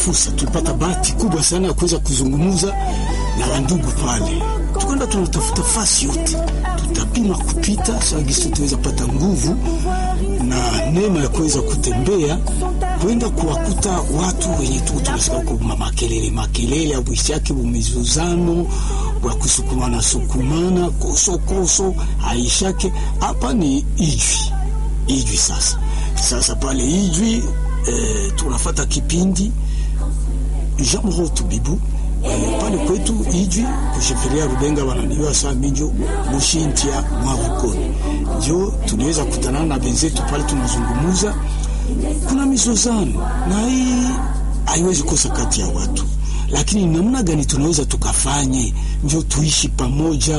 fursa, tulipata bahati kubwa sana ya kuweza kuzungumza na wandugu pale, tukaenda tunatafuta fasi yote, tutapima kupita sagisi, tutaweza pata nguvu na neema ya kuweza kutembea kwenda kuwakuta watu wenye tu tunasikia huko makelele makelele abwishake bumizuzano bwa kusukumana sukumana koso koso haishake. Hapa ni Ijwi, Ijwi sasa sasa pale Ijwi eh, tunafata kipindi Jean Rotu Bibu eh, pale kwetu Ijwi kusheferia Rubenga wananiwa saa minjo mushintia mwavukoni njo tunaweza kutanana na benzetu pale tunazungumuza kuna mizozano na hii haiwezi kosa kati ya watu, lakini namna gani tunaweza tukafanye ndio tuishi pamoja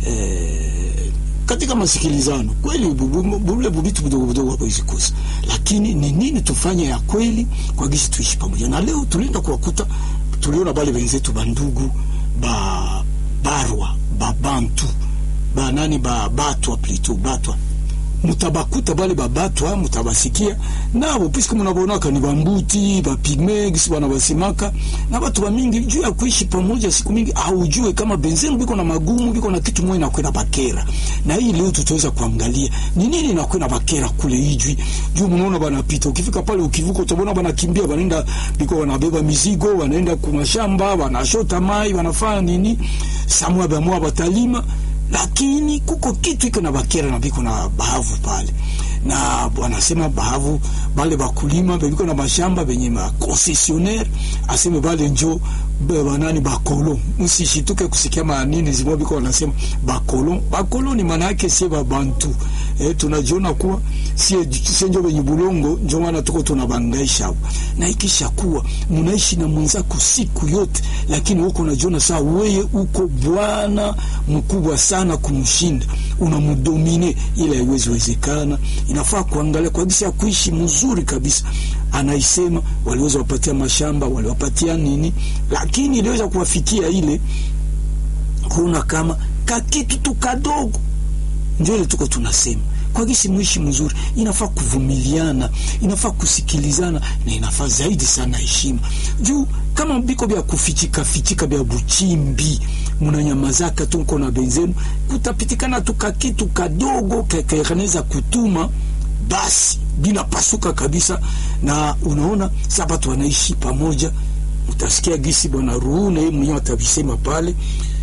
eh, katika masikilizano kweli. Bule bubitu budogo budogo hawezi kosa, lakini ni nini tufanye ya kweli kwa gisi tuishi pamoja. Na leo tulienda kuwakuta, tuliona bale wenzetu bandugu ba barwa babantu ba nani ba batwa plito batwa mutabakuta bale babatwa mutabasikia nabo puisque munabonaka ni bambuti bapigme gisi bana basimaka na batu bamingi juu ya kuishi pamoja siku mingi haujue kama benzenu biko na magumu biko na kitu moja nakwenda bakera na hii leo tutaweza kuangalia ni nini nakwenda bakera kule ijwi juu munaona banapita ukifika pale ukivuka utabona banakimbia banaenda biko wanabeba mizigo wanaenda kumashamba wanashota mai wanafanya nini samwa bamwa batalima lakini kuko kitu iko na bakera na biko na bahavu pale, na wanasema bahavu bale bakulima bebiko na mashamba benye ma concessionnaire aseme bale njo banani bakolo, msishituke kusikia manini zimo biko wanasema bakolo. Bakolo ni maana yake sie babantu eh, tunajiona kuwa sie sie njo benye bulongo, njo maana tuko tunabangaisha na ikisha kuwa munaishi na mwenzako siku yote, lakini uko unajiona saa weye uko bwana mkubwa sana kumshinda, unamdomine, ila haiwezi wezekana. Inafaa kuangalia kwa gisi ya kuishi mzuri kabisa. Anaisema waliweza wapatia mashamba, waliwapatia nini, lakini iliweza kuwafikia ile kuona kama kakitu tu kadogo, ndio ile tuko tunasema kwa gisi mwishi mzuri, inafaa kuvumiliana, inafaa kusikilizana na inafaa zaidi sana heshima. Juu kama biko bya kufichika fichika bya buchimbi, munanyamazaka tu mko na benzenu, kutapitikana tu kakitu kadogo kakaneza kutuma basi bila pasuka kabisa. Na unaona sasa watu wanaishi pamoja, utasikia gisi bwana Ruhuna yeye mwenyewe atavisema pale,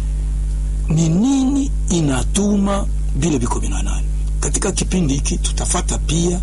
ni nini inatuma vile biko binanani katika kipindi hiki tutafata pia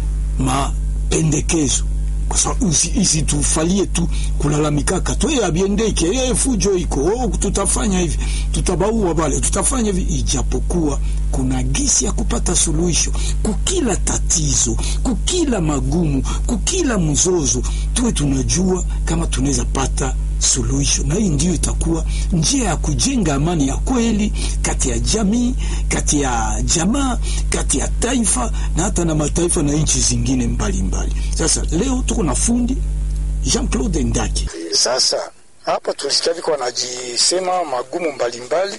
mapendekezo, kwa sababu isitufalie tu kulalamikaka tu abiendeke e, fujo iko oh, tutafanya hivi tutabaua bale tutafanya hivi, ijapokuwa kuna gisi ya kupata suluhisho kukila tatizo, kukila magumu, kukila mzozo, tuwe tunajua kama tunaweza pata suluhisho na hii ndio itakuwa njia ya kujenga amani ya kweli kati ya jamii, kati ya jamaa, kati ya taifa na hata na mataifa na nchi zingine mbalimbali mbali. Sasa leo tuko na fundi Jean Claude Ndaki. Sasa hapa tulisikia viko wanajisema magumu mbalimbali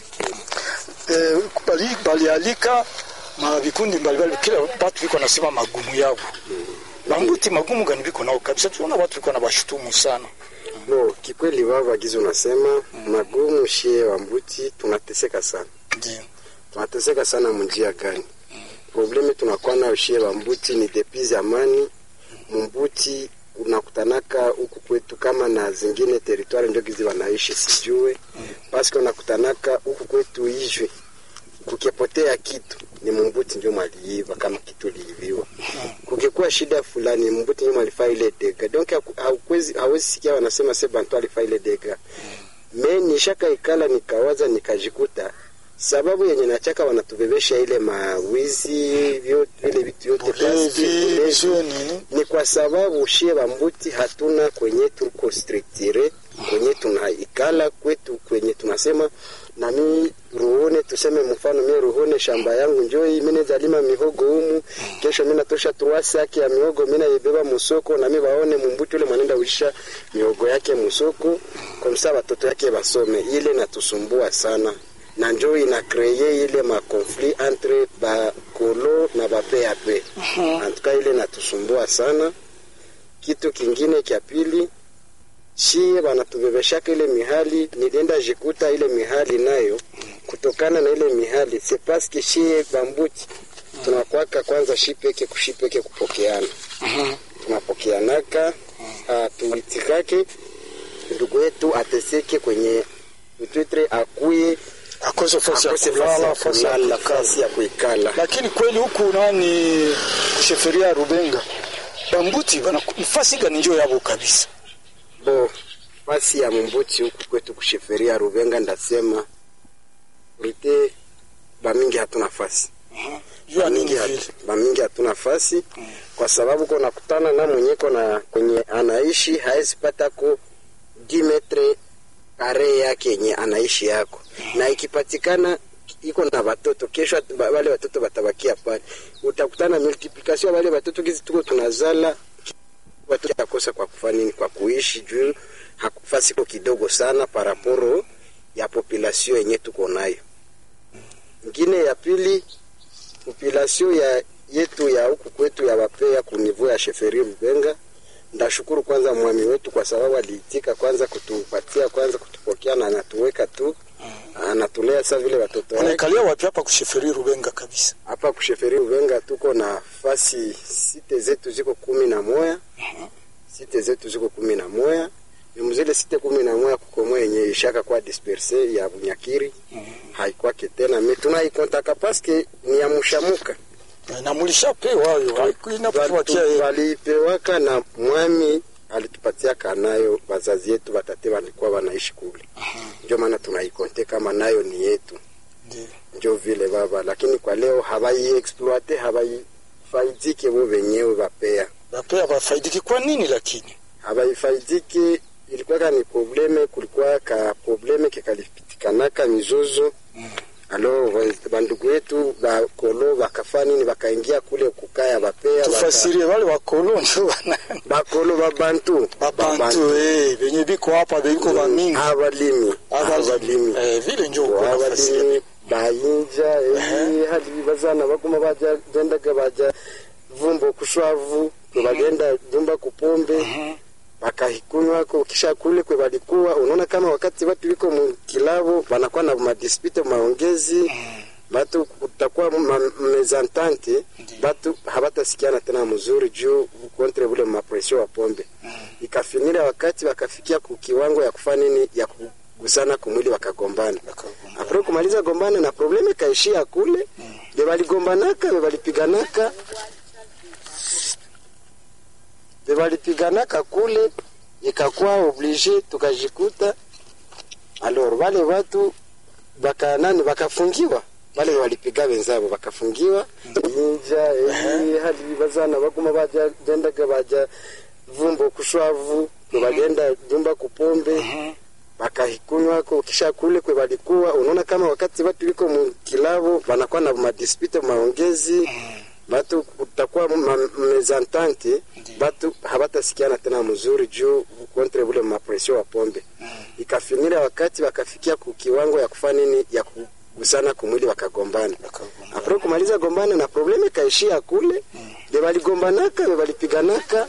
e, bali, balialika ma vikundi mbalimbali, kila watu viko nasema magumu yao Bambuti magumu gani viko nao kabisa, tunaona watu viko na bashutumu sana No, kikweli baba gizo unasema mm. magumu shie wa mbuti tunateseka sana. Ndio. Tunateseka sana munjia gani? Mm. Problemi tunakuwa nayo shie wa mbuti ni depizi amani. Mumbuti unakutanaka huku kwetu kama na zingine teritwari ndio gizi wanaishi sijue. Mm. Paske unakutanaka huku kwetu ijwe. Kukipotea kitu ni mumbuti ndio mwaliiva kama kitu liiviwa. Kukikuwa shida fulani mumbuti ndio mwalifaa ile dega. Donc hauwezi hawezi sikia wanasema se bantu alifaa ile dega. Me nishaka ikala nikawaza nikajikuta sababu yenye nachaka wanatubebesha ile mawizi vyote ile vitu yote basi ni kwa sababu shie bambuti hatuna kwenye tuko structure kwenye tunaikala kwetu kwenye tunasema na mi ruhone tuseme mfano mi ruhone shamba yangu njoi mimi zalima mihogo humu kesho mimi natosha truasi yake ya mihogo mimi naibeba musoko na mimi waone mumbuti ule mwanenda uisha mihogo yake musoko kwa msa watoto yake basome ile natusumbua sana na njo ina kreye ile ma conflit entre ba kolo na ba PAP uh -huh. antuka ile natusumbua sana kitu kingine kya pili shie banatubebeshaka ile mihali, nilienda jikuta ile mihali nayo kutokana na ile mihali c'est parce que shie bambuti tunakwaka kwanza shipeke kushipeke kupokeana tunapokeanaka tuitikake ndugu yetu ateseke kwenye utwitre akuye akose fasi ya akose kulala fasi ya fasi ya kulala kukaa. fasi ya kuikala lakini kweli huku nani kusheferia Rubenga bambuti bana fasi gani njo yabo kabisa bo fasi ya mumbuti huku kwetu kusheferia Rubenga ndasema rite bamingi hatuna fasi jua nini bamingi, vile hatu, bamingi hatuna fasi kwa sababu ko nakutana na mwenyeko na kwenye anaishi haezi pata ko 10 metre kare yake yenye anaishi yako na ikipatikana iko na watoto kesho at- ba- wale watoto watabakia pale utakutana multiplication ya wale watoto kizi tuko tunazala watoto yakosa kwa kufanya nini kwa kuishi juu hakufasi ko kidogo sana paraporo ya population yenye tuko nayo ngine ya pili population ya yetu ya huku kwetu ya wapea kunivu ya sheferi Rubenga. Ndashukuru kwanza mwami wetu kwa sababu aliitika kwanza kutupatia kwanza kutupokea na anatuweka tu anatulea sa vile watoto wake. wanaikalia wapi hapa kusheferia Rubenga kabisa Hapa kusheferi Rubenga tuko na fasi site zetu ziko kumi na moya site zetu ziko kumi na moya mzile site kumi na moya kukomo yenye ishaka kwa disperse ya Bunyakiri haikwake tena me tunaikontaka paske ni ya mushamuka na mulishapewa hayo inapotuwakia yeye walipewaka na mwami alitupatia kanayo wazazi yetu watate walikuwa wanaishi kule ndio maana tunaikonte kama nayo ni yetu Ndiyo. njo vile baba lakini kwa leo hawaiexploite hawaifaidike bo wenyewe wapea bapea bafaidiki kwa nini lakini hawaifaidike ilikuwaka ni probleme kulikuwa ka probleme kekalipitikanaka mizozo alo wa- bandugu yetu bakolo bakafa nini bakaingia kule kukaya bapea baka- tufasirie wale wakolo njo wana bakolo babantu babantu eh benye biko hapa biko bamingi abalimi abalimi abalimi eh vile njo uko nafasiria abalimi bayinja eyi hali bazana baguma baja gendaga baja vumbo kushwavu kwe bagenda jumba kupombe bakahikunywako kisha kule kwe balikuwa unaona kama wakati watu wiko mukilabo banakuwa na madispute maongezi batu kutakuwa ma- mezantante batu habatasikiana tena mzuri juu kontre bule mapresio wa pombe ikafinira wakati wakafikia ku kiwango ya kufanya nini ya kugusana kumwili wakagombana apre kumaliza gombana na probleme kaishia kule be baligombanaka be balipiganaka be balipiganaka kule ikakuwa oblige tukajikuta alors wale watu baka nani bakafungiwa wale walipiga wenzabo bakafungiwa inja eyi hali bazana baguma baja gendaga baja vumbo kushwavu kwe bagenda jumba kupombe bakahikunywako kisha kule kwe balikuwa unaona kama wakati watu wiko mukilabo banakuwa na madispute maongezi batu kutakuwa ma- mezantante batu habatasikiana tena mzuri juu kontre bule mapresio wa pombe ikafinira wakati wakafikia ku kiwango ya kufanya nini ya kugusana kumwili wakagombana apre kumaliza gombana na probleme kaishia kule be baligombanaka be balipiganaka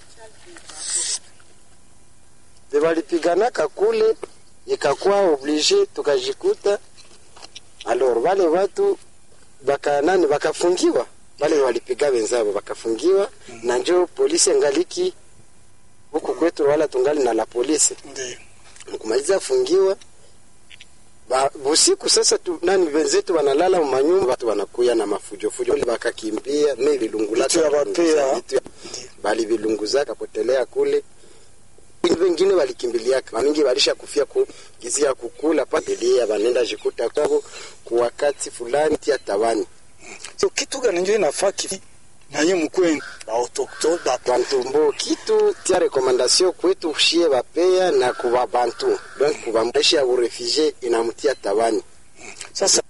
be balipiganaka kule ikakuwa oblige tukajikuta alors wale watu baka nani bakafungiwa wale walipiga wenzabo bakafungiwa na njo polisi ngaliki huku kwetu wala tungali na la polisi ndio mkumaliza fungiwa ba, busiku sasa tu, nani wenzetu wanalala manyumba watu wanakuya na mafujofujo Wale bakakimbia me vilungulaka Vitu ya bapea. vitu ya- bali vilunguzaka potelea kule wengine walikimbiliaka wamingi walisha kufia ku gizi ya kukula patelia banenda jikuta kwabo ku wakati fulani tia tawani so kitu gani njo inafaa kifi naye mukweni baautoktone bantumbo kitu tia rekomandasio kwetu shie bapea na kuba bantu donc kuba mbeshi ya urefugie inamutia tawani sasa